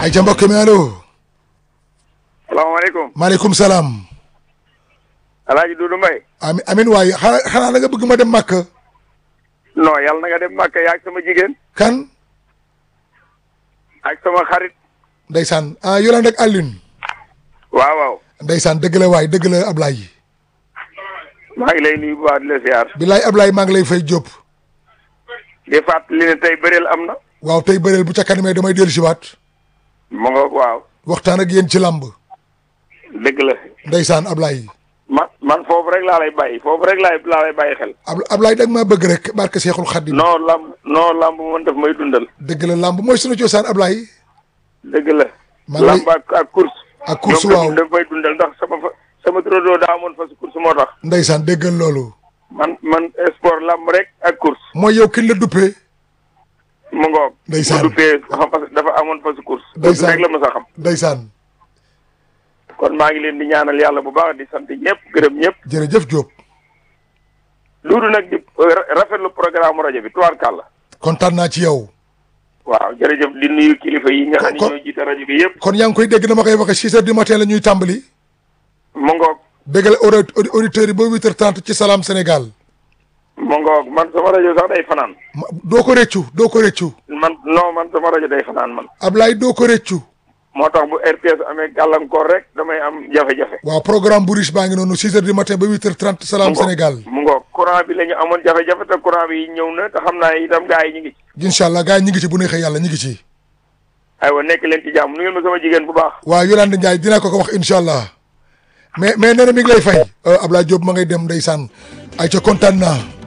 ay ca mbokk mi allo. salaamaaleykum. maaleykum salaam. Alaaji Dudu Mbay. ami amin waaye xanaa xanaa da nga bëgg ma dem màkk. non yàlla na nga dem Màkka yaa ak sama jigéen. kan. ak sama xarit. ndeysaan ah Yolande ak Alioune. waaw waaw. ndeysaan dëgg la waay dëgg la Ablaye. maa ngi lay nuyu bu baax di la siyaar. bilaay Ablaye maa ngi lay fay Diop. di fàttali ne tey bëreel am na. waaw tey bëreel bu ca kanamee damay dellu si waat. mu nga waaw. waxtaan ak yéen ci làmb. dëgg la. ndeysaan Ablaye. man man foofu rek laa lay bàyyi foofu rek laay laa lay bàyyi xel. Ab Ablaye da nga maa bëgg rek barke Seexul Xaddim. non lamb non lamb man daf may dundal. dëgg la làmb mooy sunu cosaan Ablaye. dëgg la. maa ngi lay- lamb ak ak course. ak course ñoom waaw daf may dundal ndax sama fa sama turandoo daa amoon fas course moo tax. ndeysaan déggal loolu. man man sport lamb rek ak course. mooy yow kin la duppee. mu ngoog. Ndeysaan. mu duppee xam parce que dafa amoon fas course. Ndeysaan. rek la ma sa xam. ndeysaan kon maa ngi leen di ñaanal yàlla bu baax di sant ñëpp gërëm ñëpp. jërëjëf Diop. loolu nag di ra- rafetlu programme rajo bi tubaarkàlla. kontaan naa ci yow. waaw jërëjëf di nuyu kilifa yi nga xam ne Kon- ñoo jiite rajo bi yëpp. kon yaa ngi koy dégg dama koy waxe six heures du matin la ñuy tàmbali. mu ngoog béggale audi auditeurs yi ba huit heures trente ci Salam Sénégal. mu ngoog man sama rajo sax day fanaan. ma- doo ko rëccu doo ko rëccu. man non man sama rajo day fanaan man. Ablaye doo ko rëccu. moo tax bu RTS amee gàllankoor rek damay am jafe-jafe. waaw programme bu riche baa ngi noonu six heures du matin ba huit heures trente Salam mu ngoog Sénégal. mu ngoog courant bi la ñu amoon jafe-jafe te courant bi ñëw na te xam naa itam gars yi ñu ngi ci. incha allah gars yi ñu ngi ci bu neexee yàlla ñu ngi ci. aywa nekk leen ci jàmm nu ngeen ma sama jigéen bu baax. waaw Yolande Ndiaye dinaa ko ko wax incha allah mais mais nee na mi ngi lay fay. Ablaye Diop ma ngay dem ndeysaan ay ca kontaan naa.